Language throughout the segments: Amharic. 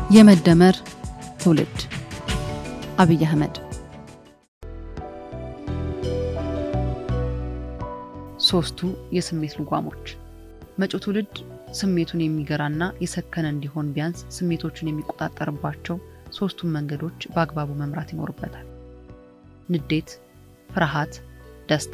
የመደመር ትውልድ አብይ አህመድ ሶስቱ የስሜት ልጓሞች መጪው ትውልድ ስሜቱን የሚገራና የሰከነ እንዲሆን ቢያንስ ስሜቶቹን የሚቆጣጠርባቸው ሶስቱን መንገዶች በአግባቡ መምራት ይኖርበታል። ንዴት፣ ፍርሃት፣ ደስታ።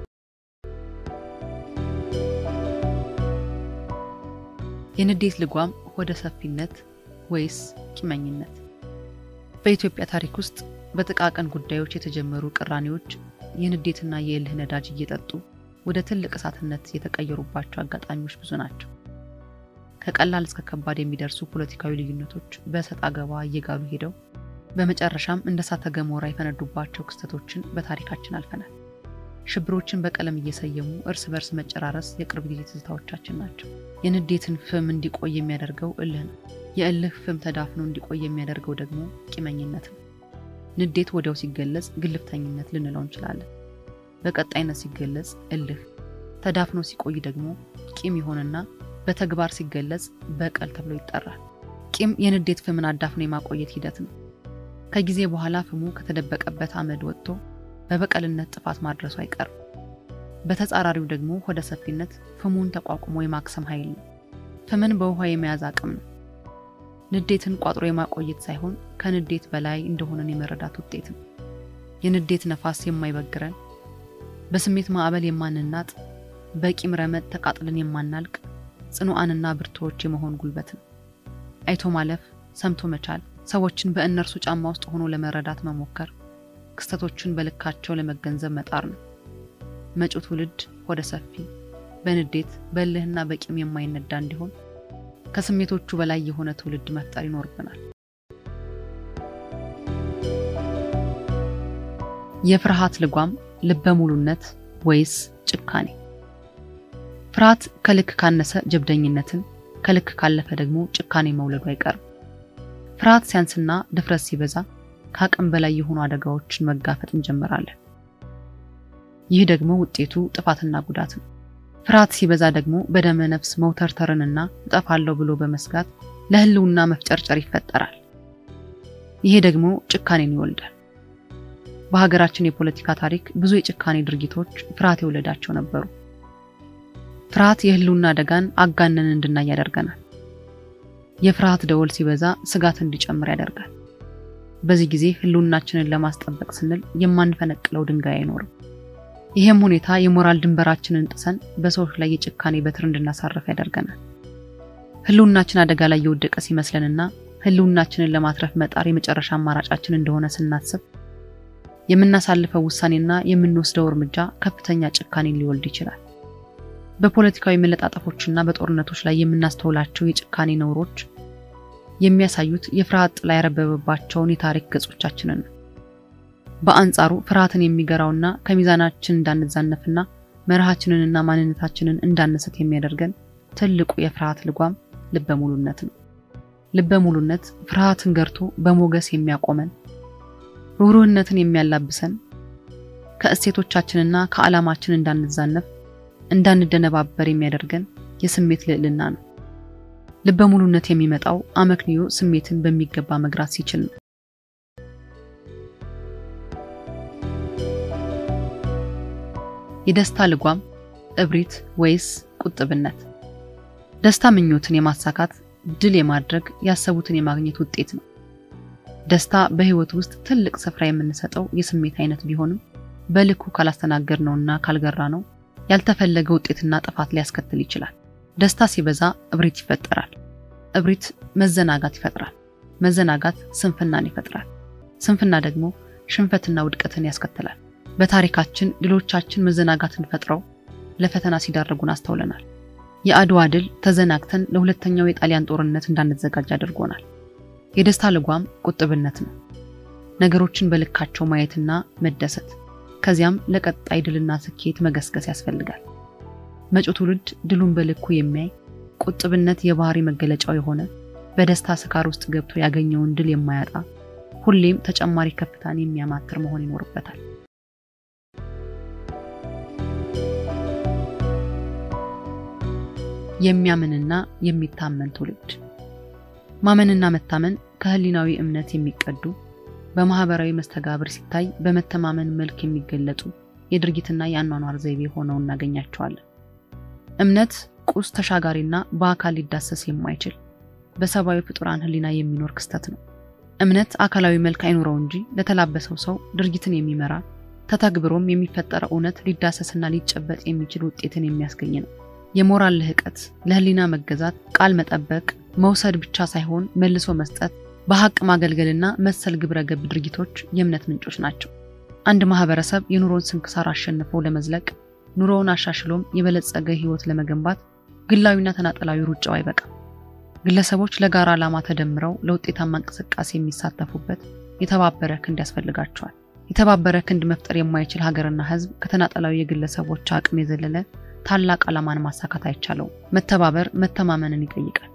የንዴት ልጓም ሆደ ሰፊነት ወይስ ቂመኝነት? በኢትዮጵያ ታሪክ ውስጥ በጥቃቅን ጉዳዮች የተጀመሩ ቅራኔዎች የንዴትና የእልህ ነዳጅ እየጠጡ ወደ ትልቅ እሳትነት የተቀየሩባቸው አጋጣሚዎች ብዙ ናቸው። ከቀላል እስከ ከባድ የሚደርሱ ፖለቲካዊ ልዩነቶች በእሰጥ አገባ እየጋሉ ሄደው በመጨረሻም እንደ እሳተ ገሞራ የፈነዱባቸው ክስተቶችን በታሪካችን አልፈናል። ሽብሮችን በቀለም እየሰየሙ እርስ በርስ መጨራረስ የቅርብ ጊዜ ትዝታዎቻችን ናቸው። የንዴትን ፍም እንዲቆይ የሚያደርገው እልህ ነው። የእልህ ፍም ተዳፍኖ እንዲቆይ የሚያደርገው ደግሞ ቂመኝነት ነው። ንዴት ወዲያው ሲገለጽ ግልፍተኝነት ልንለው እንችላለን። በቀጣይነት ሲገለጽ እልህ፣ ተዳፍኖ ሲቆይ ደግሞ ቂም ይሆንና በተግባር ሲገለጽ በቀል ተብሎ ይጠራል። ቂም የንዴት ፍምን አዳፍኖ የማቆየት ሂደት ነው። ከጊዜ በኋላ ፍሙ ከተደበቀበት አመድ ወጥቶ በበቀልነት ጥፋት ማድረሱ አይቀርም። በተጻራሪው ደግሞ ሆደ ሰፊነት ፍሙን ተቋቁሞ የማክሰም ኃይል ነው። ፍምን በውሃ የመያዝ አቅም ነው። ንዴትን ቋጥሮ የማቆየት ሳይሆን ከንዴት በላይ እንደሆነን የመረዳት ውጤት ነው። የንዴት ነፋስ የማይበግረን፣ በስሜት ማዕበል የማንናጥ፣ በቂም ረመጥ ተቃጥለን የማናልቅ ጽኑዓንና ብርቱዎች የመሆን ጉልበት ነው። አይቶ ማለፍ፣ ሰምቶ መቻል፣ ሰዎችን በእነርሱ ጫማ ውስጥ ሆኖ ለመረዳት መሞከር፣ ክስተቶችን በልካቸው ለመገንዘብ መጣር ነው። መጪው ትውልድ ሆደ ሰፊ፣ በንዴት በእልህና በቂም የማይነዳ እንዲሆን ከስሜቶቹ በላይ የሆነ ትውልድ መፍጠር ይኖርብናል። የፍርሃት ልጓም ልበ ሙሉነት ወይስ ጭካኔ? ፍርሃት ከልክ ካነሰ ጀብደኝነትን፣ ከልክ ካለፈ ደግሞ ጭካኔ መውለዱ አይቀርም። ፍርሃት ሲያንስና ድፍረት ሲበዛ ከአቅም በላይ የሆኑ አደጋዎችን መጋፈጥ እንጀምራለን። ይህ ደግሞ ውጤቱ ጥፋትና ጉዳት ነው። ፍርሃት ሲበዛ ደግሞ በደመ ነፍስ መውተርተርንና እጠፋለሁ ብሎ በመስጋት ለሕልውና መፍጨርጨር ይፈጠራል። ይሄ ደግሞ ጭካኔን ይወልዳል። በሀገራችን የፖለቲካ ታሪክ ብዙ የጭካኔ ድርጊቶች ፍርሃት የወለዳቸው ነበሩ። ፍርሃት የሕልውና አደጋን አጋነን እንድናይ ያደርገናል። የፍርሃት ደወል ሲበዛ ስጋት እንዲጨምር ያደርጋል። በዚህ ጊዜ ሕልውናችንን ለማስጠበቅ ስንል የማንፈነቅለው ድንጋይ አይኖርም። ይህም ሁኔታ የሞራል ድንበራችንን ጥሰን በሰዎች ላይ የጭካኔ በትር እንድናሳርፍ ያደርገናል። ሕልውናችን አደጋ ላይ የወደቀ ሲመስለንና ሕልውናችንን ለማትረፍ መጣር የመጨረሻ አማራጫችን እንደሆነ ስናስብ የምናሳልፈው ውሳኔና የምንወስደው እርምጃ ከፍተኛ ጭካኔን ሊወልድ ይችላል። በፖለቲካዊ መለጣጠፎችና በጦርነቶች ላይ የምናስተውላቸው የጭካኔ ነውሮች የሚያሳዩት የፍርሃት ጥላ ያረበበባቸውን የታሪክ ገጾቻችንን ነው። በአንጻሩ ፍርሃትን የሚገራውና ከሚዛናችን እንዳንዛነፍና መርሃችንንና ማንነታችንን እንዳንስት የሚያደርገን ትልቁ የፍርሃት ልጓም ልበ ሙሉነት ነው። ልበ ሙሉነት ፍርሃትን ገርቶ በሞገስ የሚያቆመን፣ ሩህሩህነትን የሚያላብሰን፣ ከእሴቶቻችንና ከዓላማችን እንዳንዛነፍ እንዳንደነባበር የሚያደርገን የስሜት ልዕልና ነው። ልበ ሙሉነት የሚመጣው አመክንዮ ስሜትን በሚገባ መግራት ሲችል ነው። የደስታ ልጓም እብሪት ወይስ ቁጥብነት? ደስታ ምኞትን የማሳካት ድል የማድረግ ያሰቡትን የማግኘት ውጤት ነው። ደስታ በሕይወት ውስጥ ትልቅ ስፍራ የምንሰጠው የስሜት አይነት ቢሆንም በልኩ ካላስተናገድ ነውና ካልገራ ነው ያልተፈለገ ውጤትና ጥፋት ሊያስከትል ይችላል። ደስታ ሲበዛ እብሪት ይፈጠራል። እብሪት መዘናጋት ይፈጥራል። መዘናጋት ስንፍናን ይፈጥራል። ስንፍና ደግሞ ሽንፈትና ውድቀትን ያስከትላል። በታሪካችን ድሎቻችን መዘናጋትን ፈጥረው ለፈተና ሲዳረጉን አስተውለናል። የአድዋ ድል ተዘናግተን ለሁለተኛው የጣሊያን ጦርነት እንዳንዘጋጅ አድርጎናል። የደስታ ልጓም ቁጥብነት ነው። ነገሮችን በልካቸው ማየትና መደሰት፣ ከዚያም ለቀጣይ ድልና ስኬት መገስገስ ያስፈልጋል። መጪው ትውልድ ድሉን በልኩ የሚያይ ቁጥብነት የባህሪ መገለጫው የሆነ በደስታ ስካር ውስጥ ገብቶ ያገኘውን ድል የማያጣ ሁሌም ተጨማሪ ከፍታን የሚያማትር መሆን ይኖርበታል። የሚያምንና የሚታመን ትውልድ ማመንና መታመን ከህሊናዊ እምነት የሚቀዱ በማህበራዊ መስተጋብር ሲታይ በመተማመን መልክ የሚገለጡ የድርጊትና የአኗኗር ዘይቤ ሆነው እናገኛቸዋለን። እምነት ቁስ ተሻጋሪና በአካል ሊዳሰስ የማይችል በሰብአዊ ፍጡራን ህሊና የሚኖር ክስተት ነው። እምነት አካላዊ መልክ አይኖረው እንጂ ለተላበሰው ሰው ድርጊትን የሚመራ ተተግብሮም የሚፈጠረው እውነት ሊዳሰስና ሊጨበጥ የሚችል ውጤትን የሚያስገኝ ነው። የሞራል ልህቀት፣ ለህሊና መገዛት፣ ቃል መጠበቅ፣ መውሰድ ብቻ ሳይሆን መልሶ መስጠት፣ በሀቅ ማገልገልና መሰል ግብረ ገብ ድርጊቶች የእምነት ምንጮች ናቸው። አንድ ማህበረሰብ የኑሮን ስንክሳር አሸንፎ ለመዝለቅ ኑሮውን አሻሽሎም የበለጸገ ህይወት ለመገንባት ግላዊና ተናጠላዊ ሩጫው አይበቃም። ግለሰቦች ለጋራ ዓላማ ተደምረው ለውጤታማ እንቅስቃሴ የሚሳተፉበት የተባበረ ክንድ ያስፈልጋቸዋል። የተባበረ ክንድ መፍጠር የማይችል ሀገርና ህዝብ ከተናጠላዊ የግለሰቦች አቅም የዘለለ ታላቅ ዓላማን ማሳካት አይቻለውም። መተባበር መተማመንን ይጠይቃል።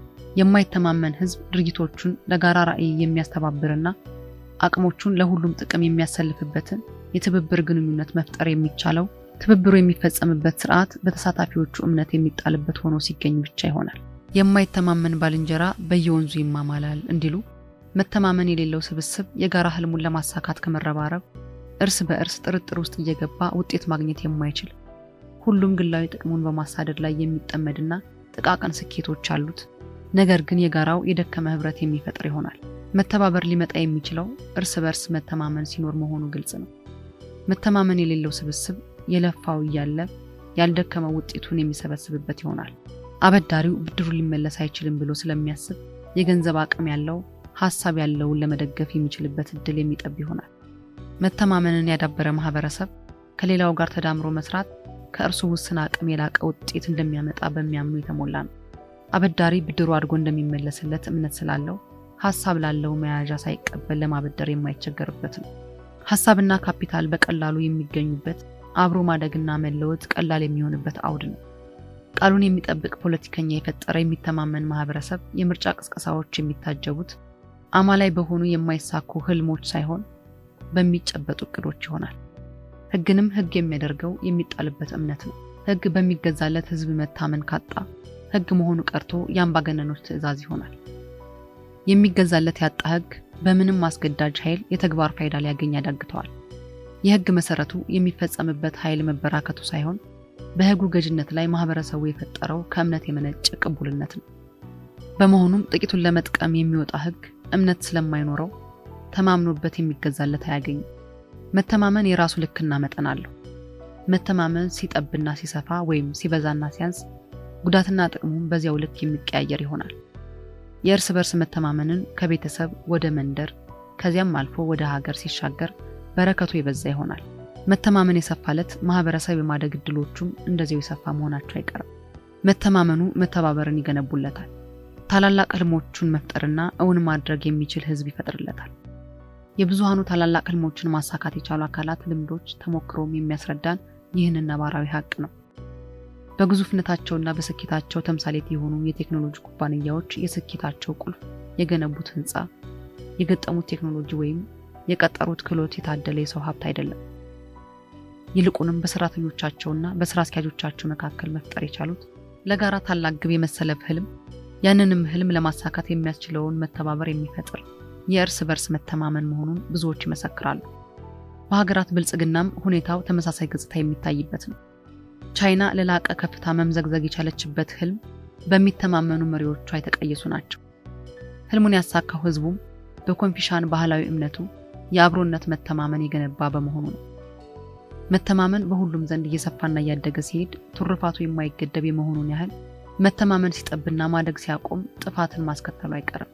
የማይተማመን ህዝብ ድርጊቶቹን ለጋራ ራዕይ የሚያስተባብርና አቅሞቹን ለሁሉም ጥቅም የሚያሰልፍበትን የትብብር ግንኙነት መፍጠር የሚቻለው ትብብሩ የሚፈጸምበት ስርዓት በተሳታፊዎቹ እምነት የሚጣልበት ሆኖ ሲገኝ ብቻ ይሆናል። የማይተማመን ባልንጀራ በየወንዙ ይማማላል እንዲሉ መተማመን የሌለው ስብስብ የጋራ ህልሙን ለማሳካት ከመረባረብ እርስ በእርስ ጥርጥር ውስጥ እየገባ ውጤት ማግኘት የማይችል ሁሉም ግላዊ ጥቅሙን በማሳደድ ላይ የሚጠመድና ጥቃቅን ስኬቶች አሉት፣ ነገር ግን የጋራው የደከመ ህብረት የሚፈጥር ይሆናል። መተባበር ሊመጣ የሚችለው እርስ በእርስ መተማመን ሲኖር መሆኑ ግልጽ ነው። መተማመን የሌለው ስብስብ የለፋው እያለ ያልደከመው ውጤቱን የሚሰበስብበት ይሆናል። አበዳሪው ብድሩን ሊመለስ አይችልም ብሎ ስለሚያስብ የገንዘብ አቅም ያለው ሀሳብ ያለውን ለመደገፍ የሚችልበት እድል የሚጠብ ይሆናል። መተማመንን ያዳበረ ማህበረሰብ ከሌላው ጋር ተዳምሮ መስራት ከእርሱ ውስን አቅም የላቀ ውጤት እንደሚያመጣ በሚያምኑ የተሞላ ነው። አበዳሪ ብድሩ አድጎ እንደሚመለስለት እምነት ስላለው ሀሳብ ላለው መያዣ ሳይቀበል ለማበደር የማይቸገርበት ነው። ሀሳብና ካፒታል በቀላሉ የሚገኙበት አብሮ ማደግና መለወጥ ቀላል የሚሆንበት አውድ ነው። ቃሉን የሚጠብቅ ፖለቲከኛ የፈጠረ የሚተማመን ማህበረሰብ የምርጫ ቅስቀሳዎች የሚታጀቡት አማላይ በሆኑ የማይሳኩ ህልሞች ሳይሆን በሚጨበጡ እቅዶች ይሆናል። ህግንም ህግ የሚያደርገው የሚጣልበት እምነት ነው። ህግ በሚገዛለት ህዝብ መታመን ካጣ ህግ መሆኑ ቀርቶ የአምባገነኖች ትዕዛዝ ይሆናል። የሚገዛለት ያጣ ህግ በምንም አስገዳጅ ኃይል የተግባር ፋይዳ ሊያገኝ ያዳግተዋል። የህግ መሰረቱ የሚፈጸምበት ኃይል መበራከቱ ሳይሆን በህጉ ገዥነት ላይ ማህበረሰቡ የፈጠረው ከእምነት የመነጨ ቅቡልነት ነው። በመሆኑም ጥቂቱን ለመጥቀም የሚወጣ ህግ እምነት ስለማይኖረው ተማምኖበት የሚገዛለት አያገኝም። መተማመን የራሱ ልክና መጠን አለው። መተማመን ሲጠብና ሲሰፋ ወይም ሲበዛና ሲያንስ ጉዳትና ጥቅሙም በዚያው ልክ የሚቀያየር ይሆናል። የእርስ በርስ መተማመንን ከቤተሰብ ወደ መንደር ከዚያም አልፎ ወደ ሀገር ሲሻገር በረከቱ የበዛ ይሆናል። መተማመን የሰፋለት ማህበረሰብ የማደግ እድሎቹም እንደዚያው የሰፋ መሆናቸው አይቀርም። መተማመኑ መተባበርን ይገነቡለታል። ታላላቅ ህልሞቹን መፍጠርና እውን ማድረግ የሚችል ህዝብ ይፈጥርለታል። የብዙሃኑ ታላላቅ ህልሞችን ማሳካት የቻሉ አካላት ልምዶች፣ ተሞክሮም የሚያስረዳን ይህንን ነባራዊ ሀቅ ነው። በግዙፍነታቸውና በስኬታቸው ተምሳሌት የሆኑ የቴክኖሎጂ ኩባንያዎች የስኬታቸው ቁልፍ የገነቡት ህንፃ፣ የገጠሙት ቴክኖሎጂ ወይም የቀጠሩት ክህሎት የታደለ የሰው ሀብት አይደለም። ይልቁንም በሰራተኞቻቸውና በስራ አስኪያጆቻቸው መካከል መፍጠር የቻሉት ለጋራ ታላቅ ግብ የመሰለፍ ህልም፣ ያንንም ህልም ለማሳካት የሚያስችለውን መተባበር የሚፈጥር የእርስ በርስ መተማመን መሆኑን ብዙዎች ይመሰክራሉ። በሀገራት ብልጽግናም ሁኔታው ተመሳሳይ ገጽታ የሚታይበት ነው። ቻይና ለላቀ ከፍታ መምዘግዘግ የቻለችበት ህልም በሚተማመኑ መሪዎቿ የተቀየሱ ናቸው። ህልሙን ያሳካው ህዝቡም በኮንፊሻን ባህላዊ እምነቱ የአብሮነት መተማመን የገነባ በመሆኑ ነው። መተማመን በሁሉም ዘንድ እየሰፋና እያደገ ሲሄድ ትሩፋቱ የማይገደብ የመሆኑን ያህል መተማመን ሲጠብና ማደግ ሲያቆም ጥፋትን ማስከተሉ አይቀርም።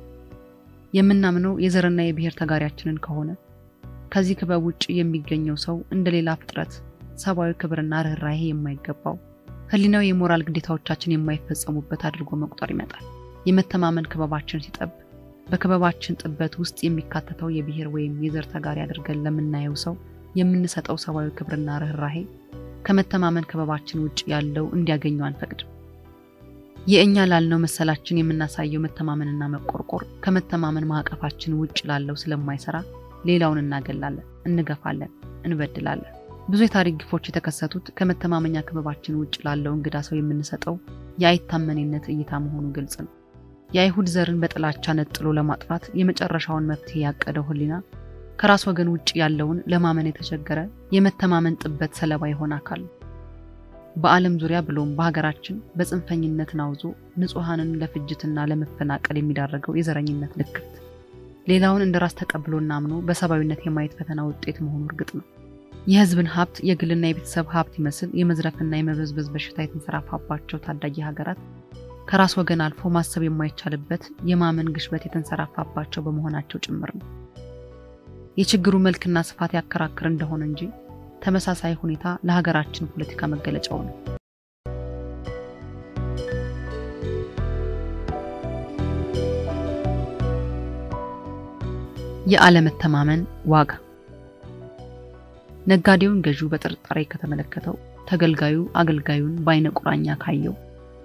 የምናምነው የዘርና የብሔር ተጋሪያችንን ከሆነ ከዚህ ክበብ ውጭ የሚገኘው ሰው እንደ ሌላ ፍጥረት ሰብአዊ ክብርና ርኅራሄ የማይገባው ህሊናዊ የሞራል ግዴታዎቻችን የማይፈጸሙበት አድርጎ መቁጠር ይመጣል። የመተማመን ክበባችን ሲጠብ በክበባችን ጥበት ውስጥ የሚካተተው የብሔር ወይም የዘር ተጋሪ አድርገን ለምናየው ሰው የምንሰጠው ሰብአዊ ክብርና ርኅራሄ ከመተማመን ክበባችን ውጭ ያለው እንዲያገኘው አንፈቅድም። የእኛ ላልነው መሰላችን የምናሳየው መተማመንና መቆርቆር ከመተማመን ማዕቀፋችን ውጭ ላለው ስለማይሰራ ሌላውን እናገላለን፣ እንገፋለን፣ እንበድላለን። ብዙ የታሪክ ግፎች የተከሰቱት ከመተማመኛ ክበባችን ውጭ ላለው እንግዳ ሰው የምንሰጠው የአይታመኔነት እይታ መሆኑ ግልጽ ነው። የአይሁድ ዘርን በጥላቻ ነጥሎ ለማጥፋት የመጨረሻውን መፍትሄ ያቀደው ህሊና ከራስ ወገን ውጭ ያለውን ለማመን የተቸገረ የመተማመን ጥበት ሰለባ የሆነ አካል ነው። በዓለም ዙሪያ ብሎም በሀገራችን በጽንፈኝነት ናውዞ ንጹሐንን ለፍጅትና ለመፈናቀል የሚዳረገው የዘረኝነት ልክት ሌላውን እንደ ራስ ተቀብሎና አምኖ በሰብአዊነት የማየት ፈተና ውጤት መሆኑ እርግጥ ነው። የህዝብን ሀብት የግልና የቤተሰብ ሀብት ይመስል የመዝረፍና የመበዝበዝ በሽታ የተንሰራፋባቸው ታዳጊ ሀገራት ከራስ ወገን አልፎ ማሰብ የማይቻልበት የማመን ግሽበት የተንሰራፋባቸው በመሆናቸው ጭምር ነው። የችግሩ መልክና ስፋት ያከራክር እንደሆነ እንጂ ተመሳሳይ ሁኔታ ለሀገራችን ፖለቲካ መገለጫው ነው። የአለመተማመን ዋጋ ነጋዴውን ገዢው በጥርጣሬ ከተመለከተው፣ ተገልጋዩ አገልጋዩን በአይነ ቁራኛ ካየው፣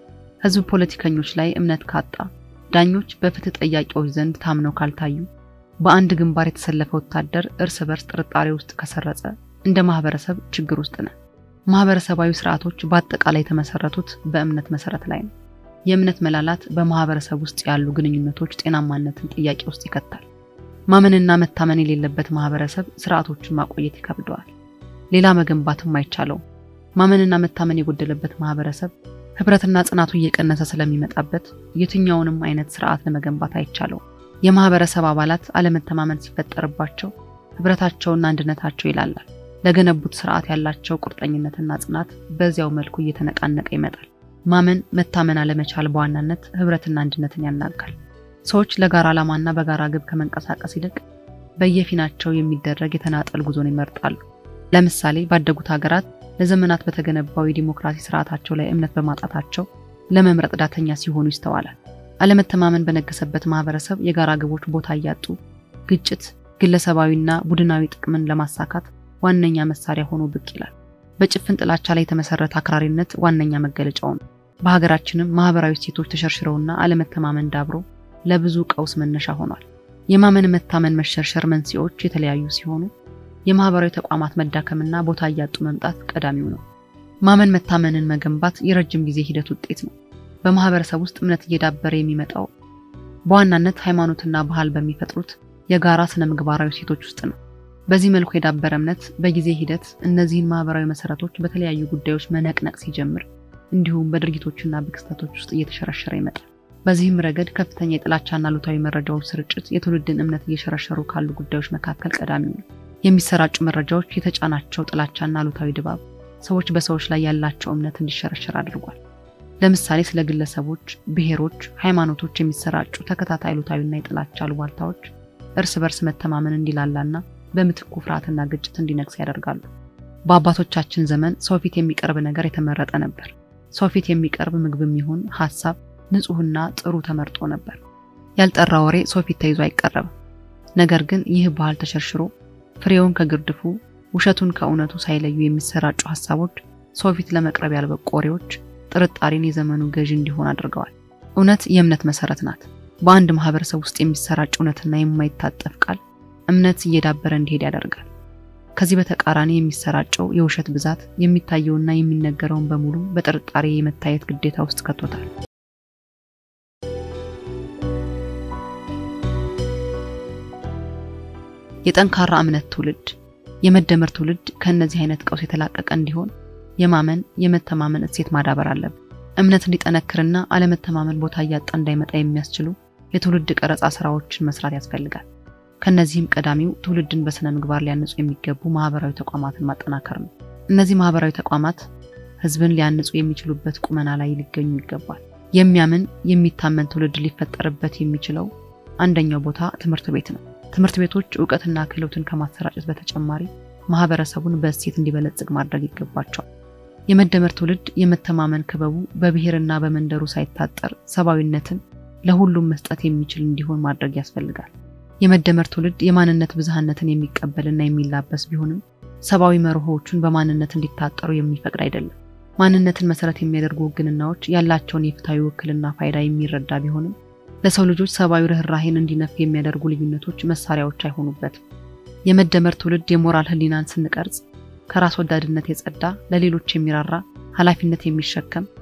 ህዝብ ፖለቲከኞች ላይ እምነት ካጣ፣ ዳኞች በፍትህ ጠያቂዎች ዘንድ ታምነው ካልታዩ፣ በአንድ ግንባር የተሰለፈ ወታደር እርስ በርስ ጥርጣሬ ውስጥ ከሰረጸ እንደ ማህበረሰብ ችግር ውስጥ ነን። ማህበረሰባዊ ስርዓቶች በአጠቃላይ የተመሰረቱት በእምነት መሰረት ላይ ነው። የእምነት መላላት በማህበረሰብ ውስጥ ያሉ ግንኙነቶች ጤናማነትን ጥያቄ ውስጥ ይከታል። ማመንና መታመን የሌለበት ማህበረሰብ ስርዓቶችን ማቆየት ይከብደዋል። ሌላ መገንባትም አይቻለውም። ማመንና መታመን የጎደለበት ማህበረሰብ ህብረትና ጽናቱ እየቀነሰ ስለሚመጣበት የትኛውንም አይነት ስርዓት ለመገንባት አይቻለውም። የማህበረሰብ አባላት አለመተማመን ሲፈጠርባቸው ህብረታቸውና አንድነታቸው ይላላል። ለገነቡት ስርዓት ያላቸው ቁርጠኝነትና ጽናት በዚያው መልኩ እየተነቃነቀ ይመጣል። ማመን መታመን አለመቻል በዋናነት ህብረትና አንድነትን ያናጋል። ሰዎች ለጋራ ዓላማና በጋራ ግብ ከመንቀሳቀስ ይልቅ በየፊናቸው የሚደረግ የተናጠል ጉዞን ይመርጣሉ። ለምሳሌ ባደጉት ሀገራት ለዘመናት በተገነባው የዲሞክራሲ ስርዓታቸው ላይ እምነት በማጣታቸው ለመምረጥ ዳተኛ ሲሆኑ ይስተዋላል። አለመተማመን በነገሰበት ማህበረሰብ የጋራ ግቦች ቦታ እያጡ ግጭት ግለሰባዊና ቡድናዊ ጥቅምን ለማሳካት ዋነኛ መሳሪያ ሆኖ ብቅ ይላል። በጭፍን ጥላቻ ላይ የተመሰረተ አክራሪነት ዋነኛ መገለጫው ነው። በሀገራችንም ማህበራዊ እሴቶች ተሸርሽረውና አለመተማመን ዳብሮ ለብዙ ቀውስ መነሻ ሆኗል። የማመን መታመን መሸርሸር መንስኤዎች የተለያዩ ሲሆኑ የማህበራዊ ተቋማት መዳከምና ቦታ እያጡ መምጣት ቀዳሚው ነው። ማመን መታመንን መገንባት የረጅም ጊዜ ሂደት ውጤት ነው። በማህበረሰብ ውስጥ እምነት እየዳበረ የሚመጣው በዋናነት ሃይማኖትና ባህል በሚፈጥሩት የጋራ ስነ ምግባራዊ እሴቶች ውስጥ ነው። በዚህ መልኩ የዳበረ እምነት በጊዜ ሂደት እነዚህን ማህበራዊ መሰረቶች በተለያዩ ጉዳዮች መነቅነቅ ሲጀምር እንዲሁም በድርጊቶችና በክስተቶች ውስጥ እየተሸረሸረ ይመጣል። በዚህም ረገድ ከፍተኛ የጥላቻና አሉታዊ መረጃዎች ስርጭት የትውልድን እምነት እየሸረሸሩ ካሉ ጉዳዮች መካከል ቀዳሚው ነው። የሚሰራጩ መረጃዎች የተጫናቸው ጥላቻና አሉታዊ ድባብ ሰዎች በሰዎች ላይ ያላቸው እምነት እንዲሸረሸር አድርጓል። ለምሳሌ ስለ ግለሰቦች፣ ብሔሮች፣ ሃይማኖቶች የሚሰራጩ ተከታታይ አሉታዊና የጥላቻ አሉባልታዎች እርስ በርስ መተማመን እንዲላላና በምትኩ ፍርሃትና ግጭት እንዲነግስ ያደርጋሉ። በአባቶቻችን ዘመን ሰው ፊት የሚቀርብ ነገር የተመረጠ ነበር። ሰው ፊት የሚቀርብ ምግብም ይሁን ሀሳብ ንጹሕና ጥሩ ተመርጦ ነበር። ያልጠራ ወሬ ሰው ፊት ተይዞ አይቀረብም። ነገር ግን ይህ ባህል ተሸርሽሮ ፍሬውን ከግርድፉ ውሸቱን ከእውነቱ ሳይለዩ የሚሰራጩ ሀሳቦች ሰው ፊት ለመቅረብ ያልበቁ ወሬዎች ጥርጣሬን የዘመኑ ገዢ እንዲሆን አድርገዋል። እውነት የእምነት መሰረት ናት። በአንድ ማህበረሰብ ውስጥ የሚሰራጭ እውነትና የማይታጠፍ ቃል እምነት እየዳበረ እንዲሄድ ያደርጋል። ከዚህ በተቃራኒ የሚሰራጨው የውሸት ብዛት የሚታየውና የሚነገረውን በሙሉ በጥርጣሬ የመታየት ግዴታ ውስጥ ከቶታል። የጠንካራ እምነት ትውልድ የመደመር ትውልድ ከእነዚህ አይነት ቀውስ የተላቀቀ እንዲሆን የማመን የመተማመን እሴት ማዳበር አለብን። እምነት እንዲጠነክርና አለመተማመን ቦታ እያጣ እንዳይመጣ የሚያስችሉ የትውልድ ቀረጻ ስራዎችን መስራት ያስፈልጋል። ከነዚህም ቀዳሚው ትውልድን በስነ ምግባር ሊያንጹ የሚገቡ ማህበራዊ ተቋማትን ማጠናከር ነው። እነዚህ ማህበራዊ ተቋማት ህዝብን ሊያንጹ የሚችሉበት ቁመና ላይ ሊገኙ ይገባል። የሚያምን የሚታመን ትውልድ ሊፈጠርበት የሚችለው አንደኛው ቦታ ትምህርት ቤት ነው። ትምህርት ቤቶች እውቀትና ክህሎትን ከማሰራጨት በተጨማሪ ማህበረሰቡን በእሴት እንዲበለጽግ ማድረግ ይገባቸዋል። የመደመር ትውልድ የመተማመን ክበቡ በብሔርና በመንደሩ ሳይታጠር ሰብአዊነትን ለሁሉም መስጠት የሚችል እንዲሆን ማድረግ ያስፈልጋል። የመደመር ትውልድ የማንነት ብዝሃነትን የሚቀበልና የሚላበስ ቢሆንም ሰብአዊ መርሆዎቹን በማንነት እንዲታጠሩ የሚፈቅድ አይደለም። ማንነትን መሰረት የሚያደርጉ ውግንናዎች ያላቸውን የፍትሐዊ ውክልና ፋይዳ የሚረዳ ቢሆንም ለሰው ልጆች ሰብአዊ ርኅራሄን እንዲነፍ የሚያደርጉ ልዩነቶች መሳሪያዎች አይሆኑበትም። የመደመር ትውልድ የሞራል ህሊናን ስንቀርጽ ከራስ ወዳድነት የጸዳ ለሌሎች የሚራራ ኃላፊነት የሚሸከም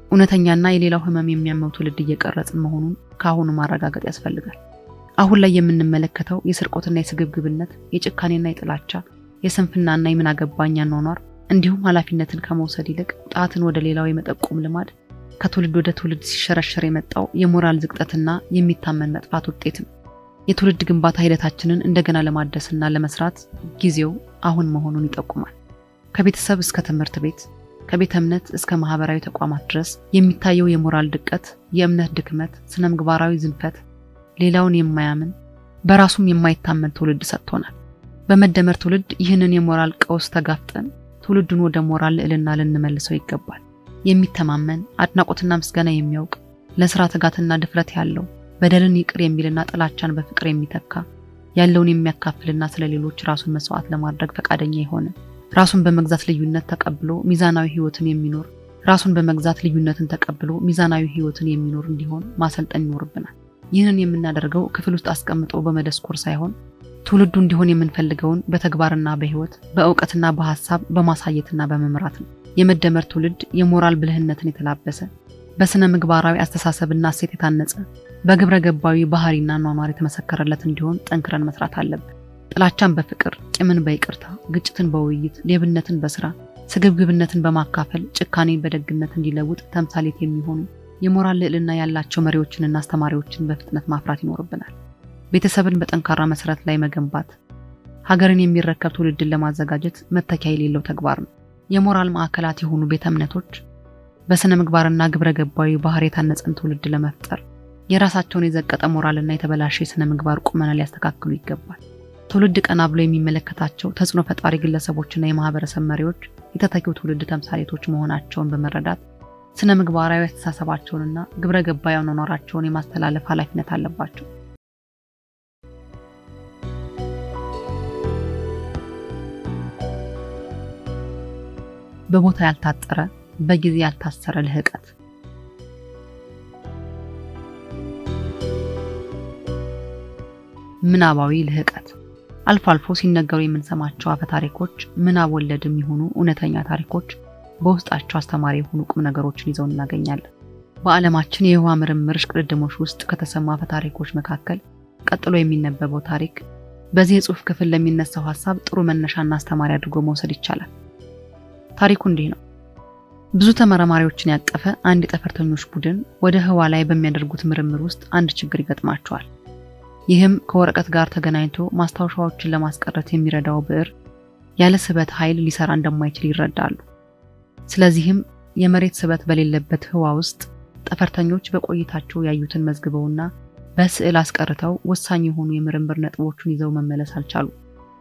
እውነተኛና የሌላው ህመም የሚያመው ትውልድ እየቀረጽን መሆኑን ከአሁኑ ማረጋገጥ ያስፈልጋል። አሁን ላይ የምንመለከተው የስርቆትና የስግብግብነት፣ የጭካኔና የጥላቻ፣ የስንፍናና የምን አገባኝ አኗኗር እንዲሁም ኃላፊነትን ከመውሰድ ይልቅ ጣትን ወደ ሌላው የመጠቆም ልማድ ከትውልድ ወደ ትውልድ ሲሸረሸር የመጣው የሞራል ዝቅጠትና የሚታመን መጥፋት ውጤት ነው። የትውልድ ግንባታ ሂደታችንን እንደገና ለማደስና ለመስራት ጊዜው አሁን መሆኑን ይጠቁማል። ከቤተሰብ እስከ ትምህርት ቤት፣ ከቤተ እምነት እስከ ማህበራዊ ተቋማት ድረስ የሚታየው የሞራል ድቀት፣ የእምነት ድክመት፣ ስነ ምግባራዊ ዝንፈት ሌላውን የማያምን በራሱም የማይታመን ትውልድ ሰጥቶናል። በመደመር ትውልድ ይህንን የሞራል ቀውስ ተጋፍጠን ትውልዱን ወደ ሞራል ልዕልና ልንመልሰው ይገባል። የሚተማመን አድናቆትና ምስጋና የሚያውቅ ለስራ ትጋትና ድፍረት ያለው በደልን ይቅር የሚልና ጥላቻን በፍቅር የሚተካ ያለውን የሚያካፍልና ስለ ሌሎች ራሱን መስዋዕት ለማድረግ ፈቃደኛ የሆነ ራሱን በመግዛት ልዩነት ተቀብሎ ሚዛናዊ ህይወትን የሚኖር ራሱን በመግዛት ልዩነትን ተቀብሎ ሚዛናዊ ህይወትን የሚኖር እንዲሆን ማሰልጠን ይኖርብናል። ይህንን የምናደርገው ክፍል ውስጥ አስቀምጦ በመደስኮር ሳይሆን ትውልዱ እንዲሆን የምንፈልገውን በተግባርና በህይወት በእውቀትና በሀሳብ በማሳየትና በመምራት ነው። የመደመር ትውልድ የሞራል ብልህነትን የተላበሰ በስነ ምግባራዊ አስተሳሰብና እሴት የታነጸ በግብረ ገባዊ ባህሪና ኗኗር የተመሰከረለት እንዲሆን ጠንክረን መስራት አለብን። ጥላቻን በፍቅር፣ ቂምን በይቅርታ፣ ግጭትን በውይይት፣ ሌብነትን በስራ፣ ስግብግብነትን በማካፈል፣ ጭካኔን በደግነት እንዲለውጥ ተምሳሌት የሚሆኑ የሞራል ልዕልና ያላቸው መሪዎችንና አስተማሪዎችን በፍጥነት ማፍራት ይኖርብናል። ቤተሰብን በጠንካራ መሰረት ላይ መገንባት ሀገርን የሚረከብ ትውልድን ለማዘጋጀት መተኪያ የሌለው ተግባር ነው። የሞራል ማዕከላት የሆኑ ቤተ እምነቶች በስነ ምግባርና ግብረ ገባዊ ባህር የታነጸን ትውልድ ለመፍጠር የራሳቸውን የዘቀጠ ሞራልና የተበላሸ የስነ ምግባር ቁመና ሊያስተካክሉ ይገባል። ትውልድ ቀና ብሎ የሚመለከታቸው ተጽዕኖ ፈጣሪ ግለሰቦችና የማህበረሰብ መሪዎች የተተኪው ትውልድ ተምሳሌቶች መሆናቸውን በመረዳት ስነ ምግባራዊ አስተሳሰባቸውንና ግብረ ገባዊ አኗኗራቸውን የማስተላለፍ ኃላፊነት አለባቸው። በቦታ ያልታጠረ በጊዜ ያልታሰረ ልህቀት ምናባዊ ልህቀት አልፎ አልፎ ሲነገሩ የምንሰማቸው አፈ ታሪኮች ምናብ ወለድም የሆኑ እውነተኛ ታሪኮች በውስጣቸው አስተማሪ የሆኑ ቁም ነገሮችን ይዘው እናገኛለን። በዓለማችን የህዋ ምርምር እሽቅድድሞች ውስጥ ከተሰሙ አፈ ታሪኮች መካከል ቀጥሎ የሚነበበው ታሪክ በዚህ የጽሑፍ ክፍል ለሚነሳው ሀሳብ ጥሩ መነሻና አስተማሪ አድርጎ መውሰድ ይቻላል። ታሪኩ እንዲህ ነው። ብዙ ተመራማሪዎችን ያቀፈ አንድ የጠፈርተኞች ቡድን ወደ ህዋ ላይ በሚያደርጉት ምርምር ውስጥ አንድ ችግር ይገጥማቸዋል። ይህም ከወረቀት ጋር ተገናኝቶ ማስታወሻዎችን ለማስቀረት የሚረዳው ብዕር ያለ ስበት ኃይል ሊሰራ እንደማይችል ይረዳሉ። ስለዚህም የመሬት ስበት በሌለበት ህዋ ውስጥ ጠፈርተኞች በቆይታቸው ያዩትን መዝግበውና በስዕል አስቀርተው ወሳኝ የሆኑ የምርምር ነጥቦቹን ይዘው መመለስ አልቻሉ።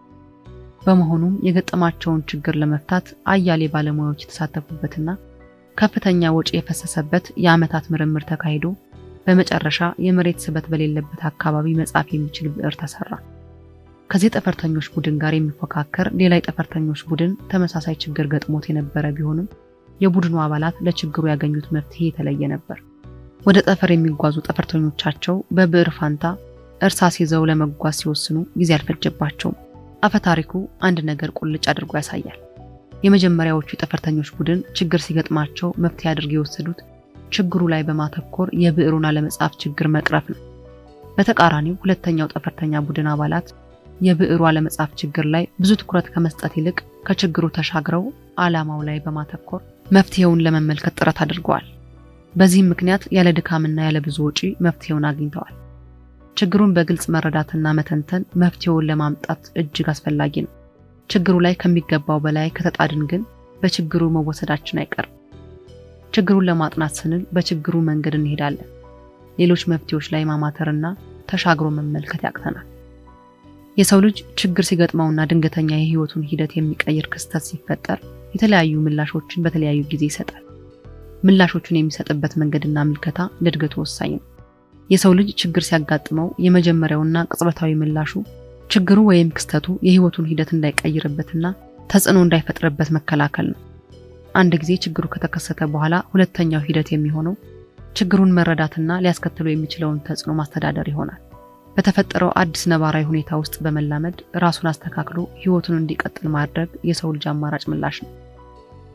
በመሆኑም የገጠማቸውን ችግር ለመፍታት አያሌ ባለሙያዎች የተሳተፉበትና ከፍተኛ ወጪ የፈሰሰበት የዓመታት ምርምር ተካሂዶ በመጨረሻ የመሬት ስበት በሌለበት አካባቢ መጻፍ የሚችል ብዕር ተሰራ። ከዚህ ጠፈርተኞች ቡድን ጋር የሚፎካከር ሌላ የጠፈርተኞች ቡድን ተመሳሳይ ችግር ገጥሞት የነበረ ቢሆንም የቡድኑ አባላት ለችግሩ ያገኙት መፍትሄ የተለየ ነበር። ወደ ጠፈር የሚጓዙ ጠፈርተኞቻቸው በብዕር ፋንታ እርሳስ ይዘው ለመጓዝ ሲወስኑ ጊዜ አልፈጀባቸውም። አፈ ታሪኩ አንድ ነገር ቁልጭ አድርጎ ያሳያል። የመጀመሪያዎቹ የጠፈርተኞች ቡድን ችግር ሲገጥማቸው መፍትሄ አድርገው የወሰዱት ችግሩ ላይ በማተኮር የብዕሩን አለመጻፍ ችግር መቅረፍ ነው። በተቃራኒው ሁለተኛው ጠፈርተኛ ቡድን አባላት የብዕሩ አለመጻፍ ችግር ላይ ብዙ ትኩረት ከመስጠት ይልቅ ከችግሩ ተሻግረው ዓላማው ላይ በማተኮር መፍትሄውን ለመመልከት ጥረት አድርገዋል። በዚህም ምክንያት ያለ ድካምና ያለ ብዙ ወጪ መፍትሄውን አግኝተዋል። ችግሩን በግልጽ መረዳትና መተንተን መፍትሄውን ለማምጣት እጅግ አስፈላጊ ነው። ችግሩ ላይ ከሚገባው በላይ ከተጣድን ግን በችግሩ መወሰዳችን አይቀርም። ችግሩን ለማጥናት ስንል በችግሩ መንገድ እንሄዳለን። ሌሎች መፍትሄዎች ላይ ማማተርና ተሻግሮ መመልከት ያቅተናል። የሰው ልጅ ችግር ሲገጥመውና ድንገተኛ የህይወቱን ሂደት የሚቀይር ክስተት ሲፈጠር የተለያዩ ምላሾችን በተለያዩ ጊዜ ይሰጣል። ምላሾቹን የሚሰጥበት መንገድና ምልከታ ለእድገቱ ወሳኝ ነው። የሰው ልጅ ችግር ሲያጋጥመው የመጀመሪያውና ቅጽበታዊ ምላሹ ችግሩ ወይም ክስተቱ የህይወቱን ሂደት እንዳይቀይርበትና ተጽዕኖ እንዳይፈጥርበት መከላከል ነው። አንድ ጊዜ ችግሩ ከተከሰተ በኋላ ሁለተኛው ሂደት የሚሆነው ችግሩን መረዳትና ሊያስከትለው የሚችለውን ተጽዕኖ ማስተዳደር ይሆናል። በተፈጠረው አዲስ ነባራዊ ሁኔታ ውስጥ በመላመድ ራሱን አስተካክሎ ህይወቱን እንዲቀጥል ማድረግ የሰው ልጅ አማራጭ ምላሽ ነው።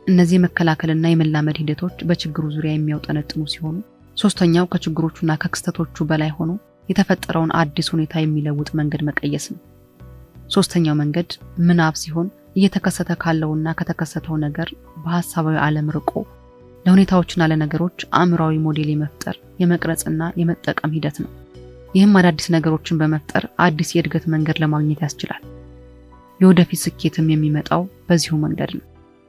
እነዚህ የመከላከልና የመላመድ ሂደቶች በችግሩ ዙሪያ የሚያውጠነጥኑ ሲሆኑ፣ ሶስተኛው ከችግሮቹና ከክስተቶቹ በላይ ሆኖ የተፈጠረውን አዲስ ሁኔታ የሚለውጥ መንገድ መቀየስ ነው። ሶስተኛው መንገድ ምናብ ሲሆን እየተከሰተ ካለውና ከተከሰተው ነገር በሀሳባዊ ዓለም ርቆ ለሁኔታዎችና ለነገሮች አእምሯዊ ሞዴል የመፍጠር የመቅረጽና የመጠቀም ሂደት ነው። ይህም አዳዲስ ነገሮችን በመፍጠር አዲስ የእድገት መንገድ ለማግኘት ያስችላል። የወደፊት ስኬትም የሚመጣው በዚሁ መንገድ ነው።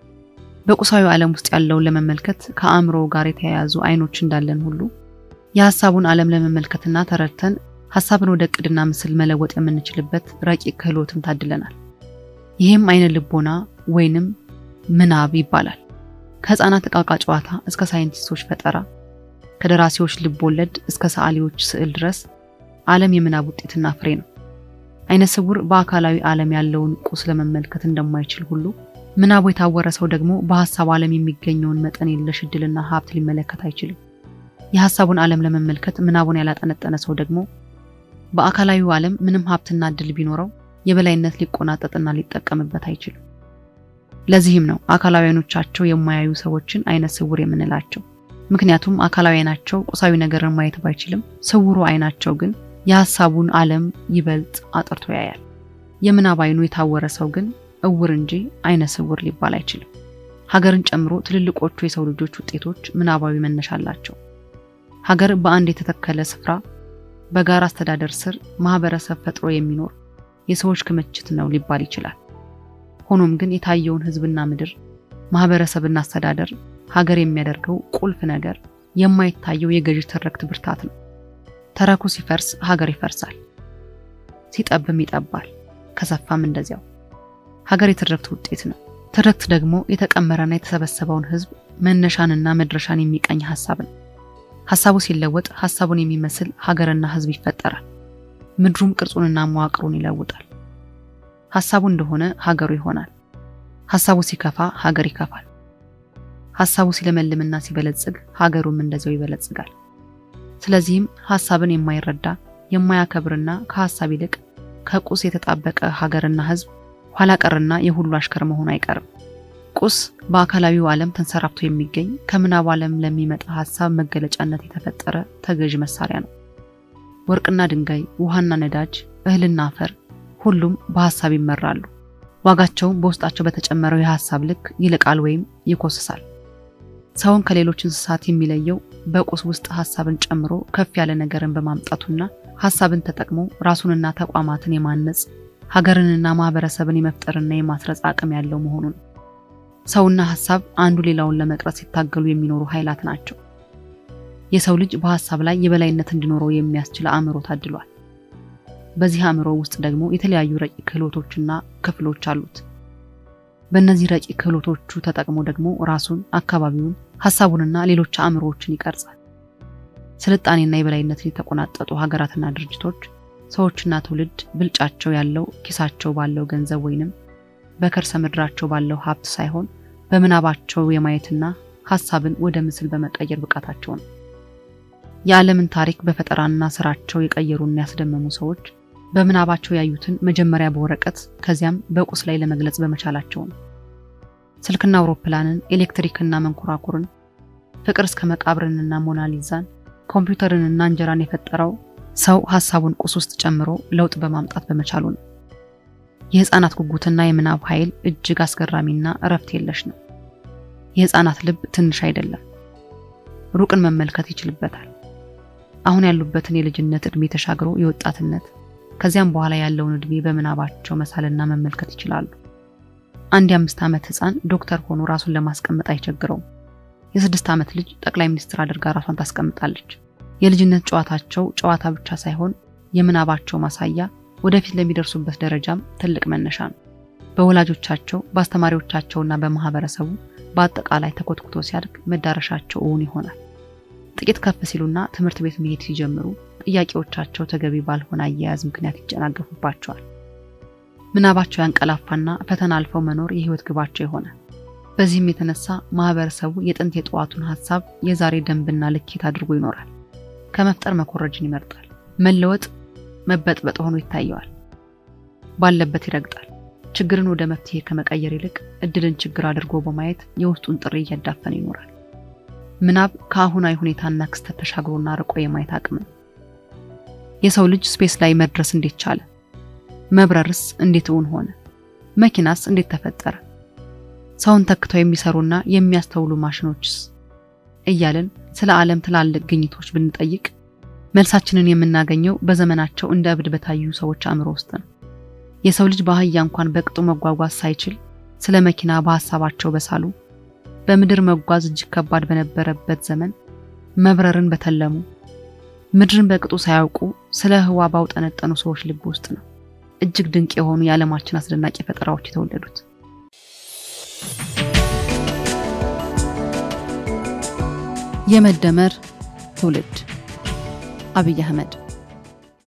በቁሳዊ ዓለም ውስጥ ያለውን ለመመልከት ከአእምሮ ጋር የተያያዙ አይኖች እንዳለን ሁሉ የሀሳቡን ዓለም ለመመልከትና ተረድተን ሀሳብን ወደ እቅድና ምስል መለወጥ የምንችልበት ረቂቅ ክህሎትም ታድለናል። ይህም አይነ ልቦና ወይንም ምናብ ይባላል። ከህፃናት ዕቃቃ ጨዋታ እስከ ሳይንቲስቶች ፈጠራ፣ ከደራሲዎች ልብ ወለድ እስከ ሰዓሊዎች ስዕል ድረስ ዓለም የምናብ ውጤትና ፍሬ ነው። አይነ ስውር በአካላዊ ዓለም ያለውን ቁስ ለመመልከት እንደማይችል ሁሉ ምናቡ የታወረ ሰው ደግሞ በሀሳብ ዓለም የሚገኘውን መጠን የለሽ እድልና ሀብት ሊመለከት አይችልም። የሀሳቡን ዓለም ለመመልከት ምናቡን ያላጠነጠነ ሰው ደግሞ በአካላዊው ዓለም ምንም ሀብትና እድል ቢኖረው የበላይነት ሊቆናጠጥና ሊጠቀምበት አይችልም። ለዚህም ነው አካላዊ አይኖቻቸው የማያዩ ሰዎችን አይነ ስውር የምንላቸው። ምክንያቱም አካላዊ አይናቸው ቁሳዊ ነገርን ማየት ባይችልም፣ ስውሩ አይናቸው ግን የሀሳቡን ዓለም ይበልጥ አጥርቶ ያያል። የምናብ አይኑ የታወረ ሰው ግን እውር እንጂ አይነ ስውር ሊባል አይችልም። ሀገርን ጨምሮ ትልልቆቹ የሰው ልጆች ውጤቶች ምናባዊ መነሻ አላቸው። ሀገር በአንድ የተተከለ ስፍራ በጋራ አስተዳደር ስር ማህበረሰብ ፈጥሮ የሚኖር የሰዎች ክምችት ነው ሊባል ይችላል። ሆኖም ግን የታየውን ህዝብና ምድር፣ ማህበረሰብና አስተዳደር ሀገር የሚያደርገው ቁልፍ ነገር የማይታየው የገዢ ትርክት ብርታት ነው። ተረኩ ሲፈርስ ሀገር ይፈርሳል፣ ሲጠብም ይጠባል፣ ከሰፋም እንደዚያው። ሀገር የትርክት ውጤት ነው። ትርክት ደግሞ የተቀመረና የተሰበሰበውን ህዝብ መነሻንና መድረሻን የሚቀኝ ሀሳብ ነው። ሀሳቡ ሲለወጥ ሀሳቡን የሚመስል ሀገርና ህዝብ ይፈጠራል። ምድሩም ቅርጹንና መዋቅሩን ይለውጣል። ሀሳቡ እንደሆነ ሀገሩ ይሆናል። ሀሳቡ ሲከፋ ሀገር ይከፋል። ሀሳቡ ሲለመልምና ሲበለጽግ ሀገሩም እንደዚያው ይበለጽጋል። ስለዚህም ሀሳብን የማይረዳ የማያከብርና ከሀሳብ ይልቅ ከቁስ የተጣበቀ ሀገርና ህዝብ ኋላ ቀርና የሁሉ አሽከር መሆኑ አይቀርም። ቁስ በአካላዊው ዓለም ተንሰራፍቶ የሚገኝ ከምናብ ዓለም ለሚመጣ ሀሳብ መገለጫነት የተፈጠረ ተገዥ መሳሪያ ነው። ወርቅና ድንጋይ፣ ውሃና ነዳጅ፣ እህልና አፈር ሁሉም በሀሳብ ይመራሉ። ዋጋቸውም በውስጣቸው በተጨመረው የሀሳብ ልክ ይልቃል ወይም ይኮስሳል። ሰውን ከሌሎች እንስሳት የሚለየው በቁስ ውስጥ ሀሳብን ጨምሮ ከፍ ያለ ነገርን በማምጣቱና ሀሳብን ተጠቅሞ ራሱንና ተቋማትን የማነጽ ሀገርንና ማህበረሰብን የመፍጠርና የማስረጽ አቅም ያለው መሆኑ ነው። ሰውና ሀሳብ አንዱ ሌላውን ለመቅረጽ ሲታገሉ የሚኖሩ ኃይላት ናቸው። የሰው ልጅ በሀሳብ ላይ የበላይነት እንዲኖረው የሚያስችል አእምሮ ታድሏል። በዚህ አእምሮ ውስጥ ደግሞ የተለያዩ ረቂቅ ክህሎቶችና ክፍሎች አሉት። በእነዚህ ረቂቅ ክህሎቶቹ ተጠቅሞ ደግሞ ራሱን፣ አካባቢውን፣ ሀሳቡንና ሌሎች አእምሮዎችን ይቀርጻል። ስልጣኔና የበላይነትን የተቆናጠጡ ሀገራትና ድርጅቶች ሰዎችና ትውልድ ብልጫቸው ያለው ኪሳቸው ባለው ገንዘብ ወይንም በከርሰ ምድራቸው ባለው ሀብት ሳይሆን በምናባቸው የማየትና ሀሳብን ወደ ምስል በመቀየር ብቃታቸው ነው። የዓለምን ታሪክ በፈጠራና ስራቸው የቀየሩና ያስደመሙ ሰዎች በምናባቸው ያዩትን መጀመሪያ በወረቀት ከዚያም በቁስ ላይ ለመግለጽ በመቻላቸው ነው። ስልክና አውሮፕላንን፣ ኤሌክትሪክና መንኮራኩርን፣ ፍቅር እስከ መቃብርንና ሞናሊዛን፣ ኮምፒውተርንና እንጀራን የፈጠረው ሰው ሀሳቡን ቁስ ውስጥ ጨምሮ ለውጥ በማምጣት በመቻሉ ነው። የህፃናት ጉጉትና የምናብ ኃይል እጅግ አስገራሚና እረፍት የለሽ ነው። የህፃናት ልብ ትንሽ አይደለም፣ ሩቅን መመልከት ይችልበታል። አሁን ያሉበትን የልጅነት ዕድሜ ተሻግሮ የወጣትነት ከዚያም በኋላ ያለውን ዕድሜ በምናባቸው መሳልና መመልከት ይችላሉ። አንድ የአምስት ዓመት ህፃን ዶክተር ሆኖ ራሱን ለማስቀመጥ አይቸግረውም። የስድስት ዓመት ልጅ ጠቅላይ ሚኒስትር አድርጋ ራሷን ታስቀምጣለች። የልጅነት ጨዋታቸው ጨዋታ ብቻ ሳይሆን የምናባቸው ማሳያ ወደፊት ለሚደርሱበት ደረጃም ትልቅ መነሻ ነው። በወላጆቻቸው በአስተማሪዎቻቸውና በማህበረሰቡ በአጠቃላይ ተኮትኩቶ ሲያድግ መዳረሻቸው እውን ይሆናል። ጥቂት ከፍ ሲሉና ትምህርት ቤት መሄድ ሲጀምሩ ጥያቄዎቻቸው ተገቢ ባልሆነ አያያዝ ምክንያት ይጨናገፉባቸዋል። ምናባቸው ያንቀላፋና ፈተና አልፈው መኖር የህይወት ግባቸው ይሆናል። በዚህም የተነሳ ማህበረሰቡ የጥንት የጠዋቱን ሀሳብ የዛሬ ደንብና ልኬት አድርጎ ይኖራል። ከመፍጠር መኮረጅን ይመርጣል። መለወጥ መበጥበጥ ሆኖ ይታየዋል። ባለበት ይረግጣል። ችግርን ወደ መፍትሄ ከመቀየር ይልቅ እድልን ችግር አድርጎ በማየት የውስጡን ጥሪ እያዳፈነ ይኖራል። ምናብ ከአሁናዊ ሁኔታና ክስተት ተሻግሮና ርቆ የማየት አቅም ነው። የሰው ልጅ ስፔስ ላይ መድረስ እንዴት ቻለ? መብረርስ እንዴት እውን ሆነ? መኪናስ እንዴት ተፈጠረ? ሰውን ተክተው የሚሰሩና የሚያስተውሉ ማሽኖችስ? እያልን ስለ ዓለም ትላልቅ ግኝቶች ብንጠይቅ መልሳችንን የምናገኘው በዘመናቸው እንደ እብድ በታዩ ሰዎች አእምሮ ውስጥ ነው። የሰው ልጅ በአህያ እንኳን በቅጡ መጓጓዝ ሳይችል ስለ መኪና በሀሳባቸው በሳሉ በምድር መጓዝ እጅግ ከባድ በነበረበት ዘመን መብረርን በተለሙ ምድርን በቅጡ ሳያውቁ ስለ ህዋ ባውጠነጠኑ ሰዎች ልብ ውስጥ ነው እጅግ ድንቅ የሆኑ የዓለማችን አስደናቂ ፈጠራዎች የተወለዱት። የመደመር ትውልድ አብይ አህመድ